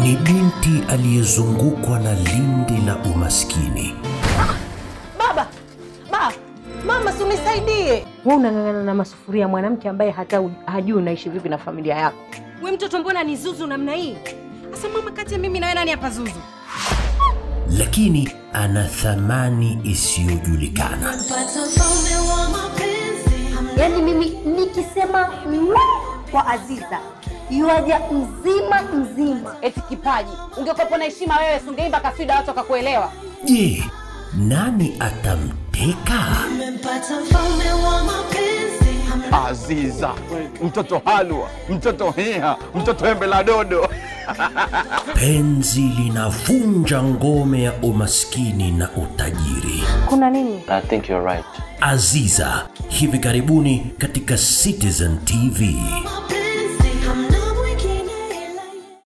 ni binti aliyezungukwa na lindi la umaskini. Baba, ba, mama, si unisaidie. Wewe unang'ang'ana na masufuria, mwanamke ambaye hata u- hajui unaishi vipi na familia yako. We mtoto, mbona ni zuzu namna hii? Sasa mama, kati ya mimi na wewe nani hapa zuzu? lakini ana thamani isiyojulikana. Yaani mimi nikisema mwa kwa Aziza yuaja mzima mzima. Eti kipaji, ungekuwepo na heshima wewe, si ungeimba kaswida watu wakakuelewa. Je, nani atamteka? Aziza, mtoto halwa, mtoto hia, mtoto embe la dodo. Penzi linavunja ngome ya umaskini na utajiri. Kuna nini? I think you're right. Aziza hivi karibuni katika Citizen TV.